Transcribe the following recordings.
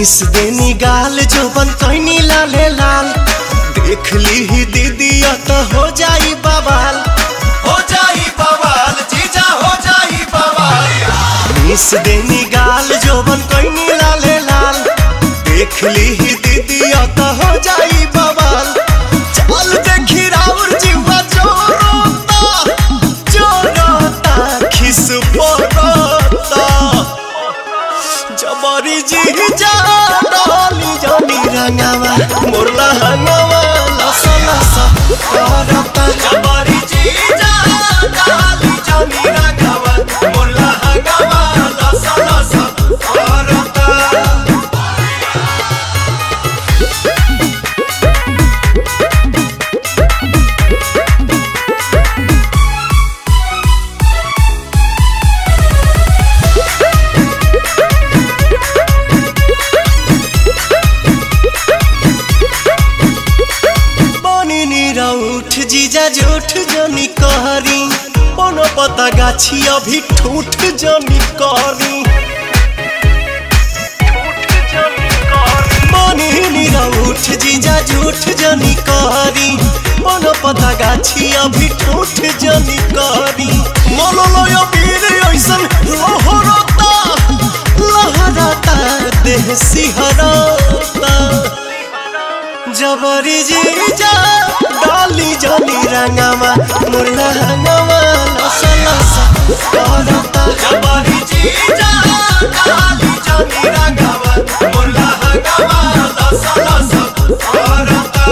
Miss देनी गाल जो बन कैनी लाले लाल देख ली ही दीदी तो हो जाई बवाल हो जाई बवाल जीजा हो जाई बवाल मिस देनी गाल जो बन कैनी लाले लाल देख ली ही दीदी तो हो जाई बवाल चल देखी राउर जीवा जोरोता जोरोता खिस पोरोता जबरी जी जा डाली जानी रंगावा मोरला हंगावा लसा लसा करता जबरी जी जा डाली जानी रंगावा मोरला हंगावा लसा लसा करता बनी नीरा उठ जीजा जूठ जनी कहरी कोनो पता गाछी अभी ठूठ जनी कहरी बनी नीरा उठ जीजा जूठ जनी कहरी कोनो पता गाछी अभी ठूठ जनी कहरी मोलो लोयो पीर ऐसन लोहरता लहरता देह सिहरता जबरी जी जा डाली जानी रंगावा मुर्ला हंगावा लसा लसा करता जबरी जी जा डाली जानी रंगावा मुर्ला हंगावा लसा लसा करता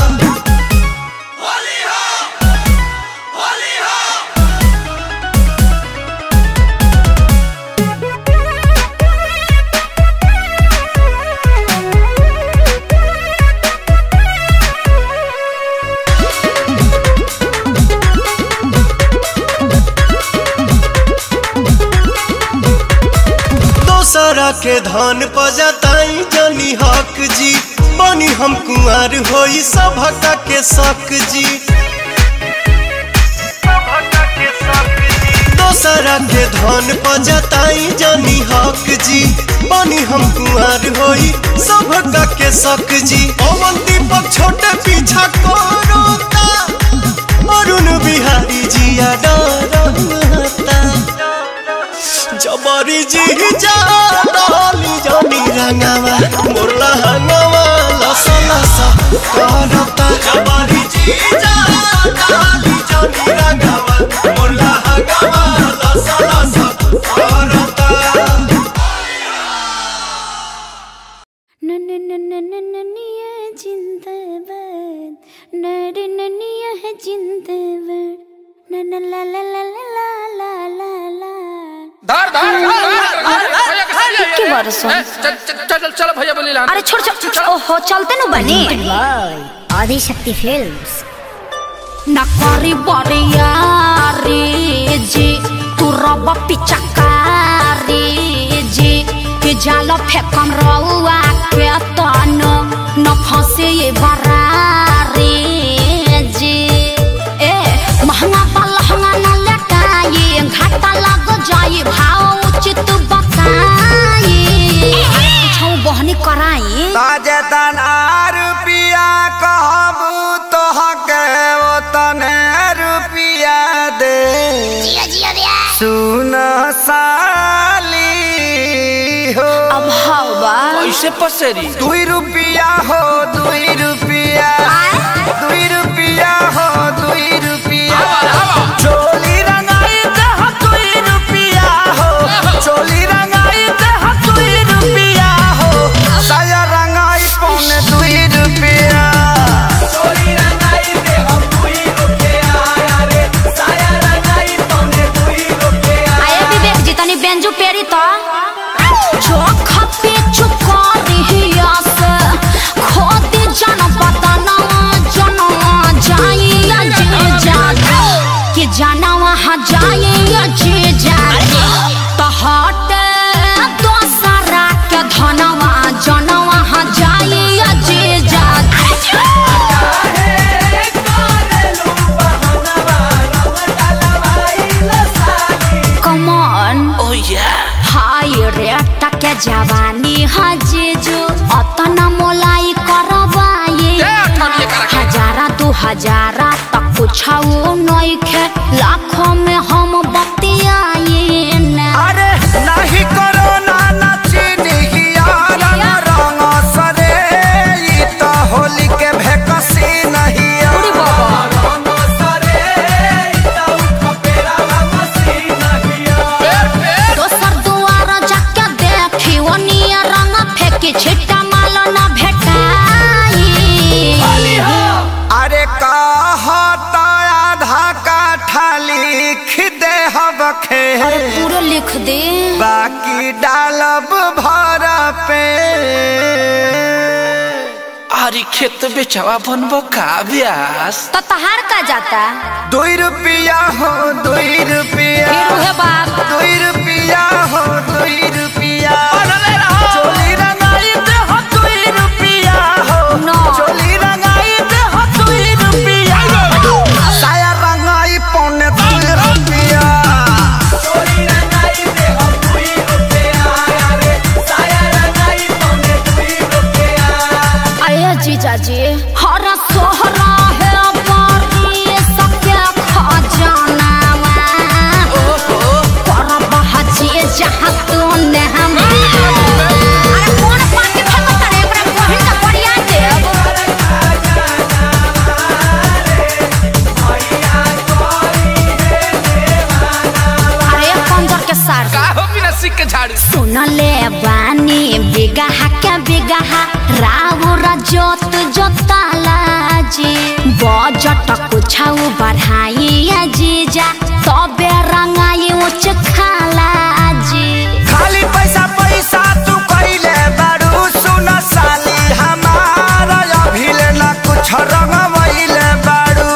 होली हो होली हो दोसरा के धन पजताई जनी हक जी बनी हम कुंवर होई सभका के शक जी दोसरा के धन पजताई जनी हक जी बनी हम कुंवर होई सभका के शक जी पवन दीपक छोटे पीछा करोता अरुण बिहारी जिया डरता जबरी जी जा डाली जानी रंगावा मोरला हंगावा लसा लसा करता जबरी जी जा डाली जानी रंगावा मोरला हंगावा लसा लसा करता नन्निया जिंदाबाद नर नन्निया है जिंदाबाद नन ला ला ला ला ला ला ला धर धर धर भैया कहाँ ले के बारे सुन? ए, चल चल चल चल भैया बोली लान अरे छोड़ छोड़ ओहो चलते नु बनी आदिशक्ति फिल्म्स न करी बरियारी जी तू रब पिचकारी जी के जाल फेकम रउआ के तन न फंसे ये बरारी जी ए महंगा पलहंगा न लटाई घाटा लग जाई भाव उचित बताई छौ बहनी कराई ताजे तनार रुपिया कहबू तोहके ओ तने रुपिया दे सुन साली हो अब हवा कैसे पसेरी दुई रुपिया हो दुई रुपिया दुई रुपिया हो दुई रुपिया चोली रंगाई दह दुई रुपिया हो चोली रंगाई दह दुई रुपिया हो साया रंगाई पौने दुई रुपिया चोली रंगाई दह दुई रुपिया रे साया रंगाई पौने दुई रुपिया आए विवेक जी तनी बेंजू पेरी तो चोख पे चुकारी हिया से खोदी जन बदना जनवा जाई जे जागे कि जाना वहाँ जाई जे जागे तो हट दोसरा के धनवा जनवा हाँ जाई जे जागे कमन ओ या हाय रे टके जवानी हजे जो हजारा तक कुछ नइखे लाखों में हम बतियाए ना अरे नाही कोरोना ना चीनिया रंग रंग सरे ई तो होली के भेकसी नहीं दोसर दुआर जाके देखी ओनिया रंग फेंकी छिट्टा माल ना भेटाई अरे कहता आधा काठा लिख दे हबखे अरे पूरा लिख दे बाकी डालब भर पे अरे खेत बेचवा बनबो का ब्यास तो तहार का जाता दुई रुपया हो दुई रुपया फिर उहे बात दुई रुपया हो दुई रुपया चोली रंगाई दे हो दुई रुपया हो No. चोली रंगाई दे हो दुई रुपया साया रंगाई पौने दुई रुपया अरे जीजा जी हरा सोहरा है बारी सबके खजाना पर बहजी जहाँ तू ने हम अरे कौन पार्टी फेंको तारे एकरा बहिन का बढ़िया देव अरे पंजर के सार का हो बिना सिक के झाड़ू सुनले बानी बिगहा के बिगहा राउर जोत जोताला जी बजट कुछाउ बढ़ाई जीजा तबे रंगाई उच खाला जी खाली पैसा पैसा तू कइले बारू सुन साली हमारा अभिले ना कुछ रंगवइले बारू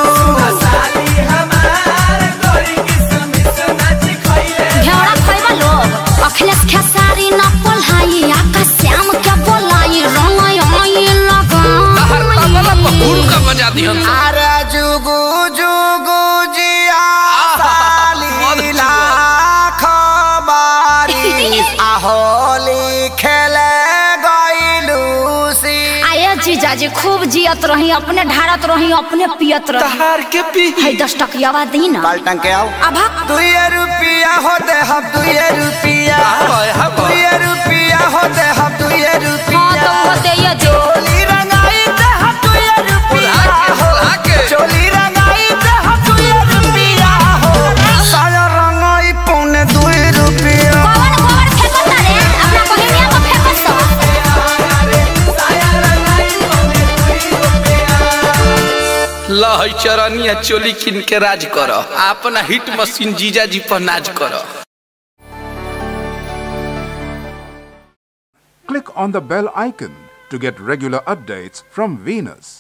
घेरा खैबा लोग अखिलेश खेसारी न पोल्हाई आकाश श्याम के बोलाई रंगाई आई हर तबला पर लगा हुड़ का बजा दिहन अरे जुगु जुगु जिया साली मधु लाख बारी आहोली खेले गइलू सी आये जीजाजी खूब जियत रही अपने ढारत रही अपने पियत रही तहार के पी है दस टकियावा दी ना बाल्टन के आओ अभा दुई रुपया होते हम दुई रुपया हाय, हाय। दुई रुपया होते हम दुई हाँ रुपया तो वो दे ये जो चोली रंगाई दे हम दुई रुपया बुला के, हो बुला के। चोली रंगाई दे हम दुई रुपया हो साया रंगाई पौने दुई रुपया कौन कौन फेंको तारे अपना बहिनिया को फेंको सो लहई चरनिया चोली किन के राज कर अपना हिट मशीन जीजा जी पर नाज कर Click on the bell icon to get regular updates from Venus.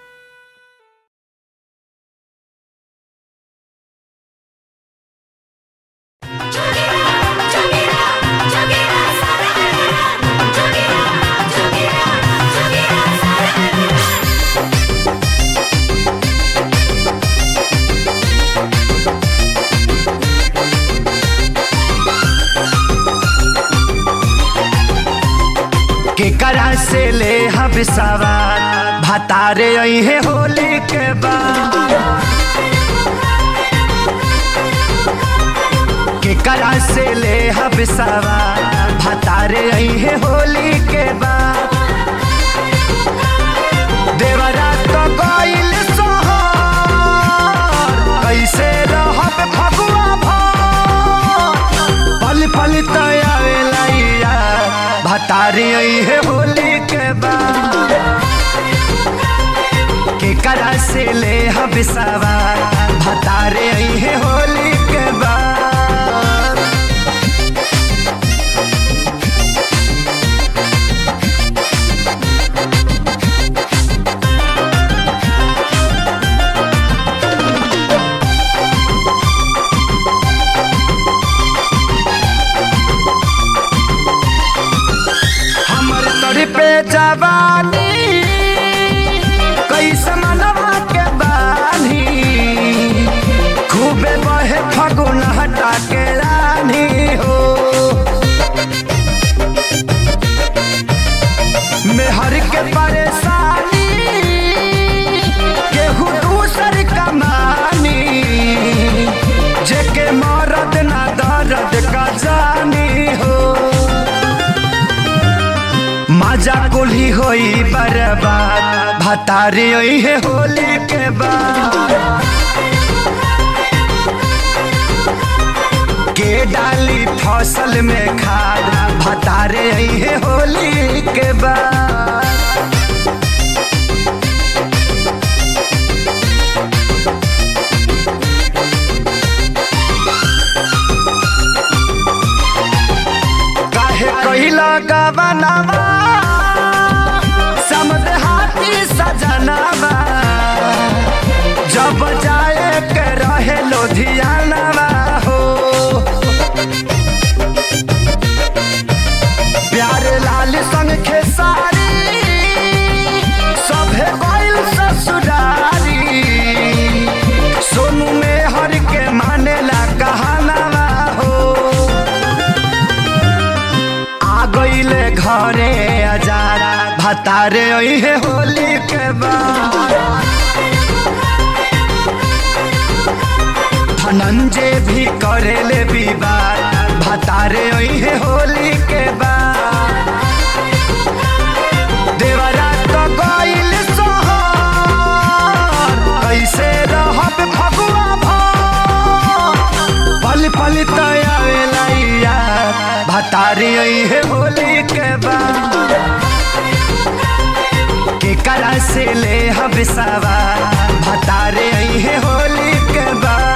केकरा से ले हब सवार भतारे अहे होली के बाद केकरा से ले हब सवार भतारे अहे होली के बाद देवरा तो गइल सोहर कैसे रहब फगुआ भर पल पल तयावेला भतारी है होली के बाद केकरा से ले हब सवार भतारे है होली के बाद हमर तोरी पे जवानी कैसे मनवा के बानी खूबे बहे फगुन हटा के रानी हो मेहर के परेशानी केहू दूस भतारे है होली के बाद के डाली फसल में खाद भतारे है होली के बाद काहे कहिला गवनावा समद हाथी सजनावा जब जाए के रहे लोधियानावा हो प्यारे लाल संग खेसारी सभे गइल ससुरारी सोनू में हर के मानेला कहानावा हो आ गईले घरे अजारा भतारे है होली के बाद धनंजय भी करेले विवाद भतारे है होली के बाद देवरा तो गइल सोहर कैसे रहब फगुआ भर पल पल तयावेला यार भतारी है होली के बाद के करा से ले हम सवार भतारे है होली के बाद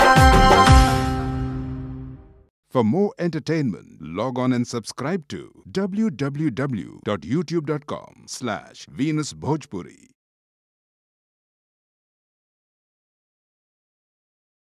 For more entertainment, log on and subscribe to www.youtube.com slash Venus Bhojpuri.